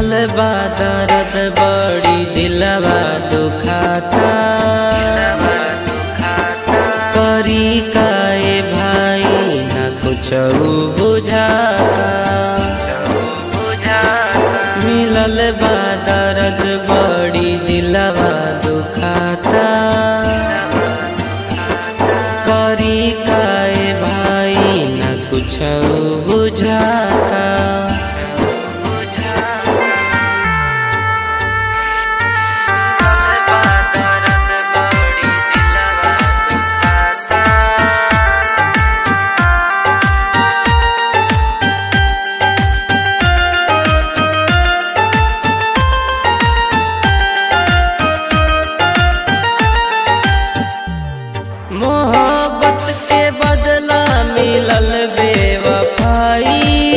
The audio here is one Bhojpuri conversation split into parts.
मिलल बा दर्द बड़ी दिलवा दुखाता करी काए भाई ना कुछ बुझाता मिलल बा दर्द बड़ी दिलवा दुखाता करी काए भाई ना कुछ बुझाता मोहब्बत के बदला मिलल बेवफाई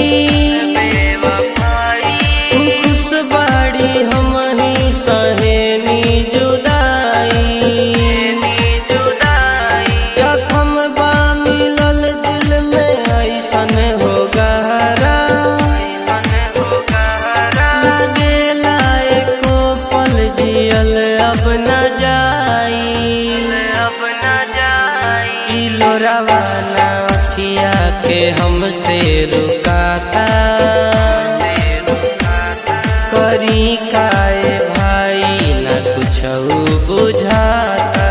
तू खुश बाड़ी हम ही सहेनी जुदाई जखम बा मिलल दिल में ऐसन हो गहरा लागेला एको पल जियल अब न जाई ई लोरावा ना अखिया के हमसे रुकाता करी काए भाई ना कुछ बुझाता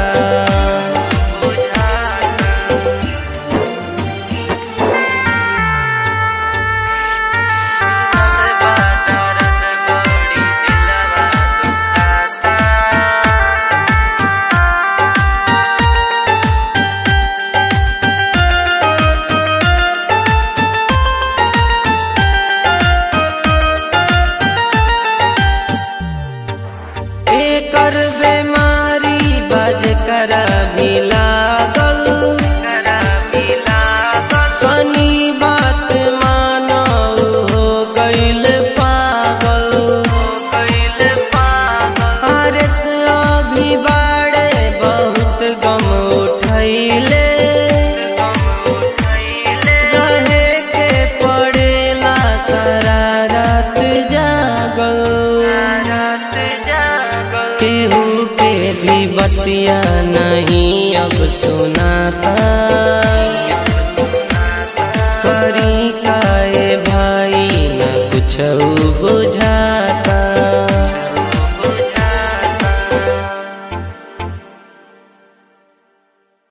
एकर बेमारी बज कर भी लागल सनी बात मानो हो गइल पागल आरस अभी बाड़े बहुत गम उठैले रहे के पड़ेला सारा रात जागल केहू के भी बतिया नहीं अब सुनाता करी काए भाई न कुछ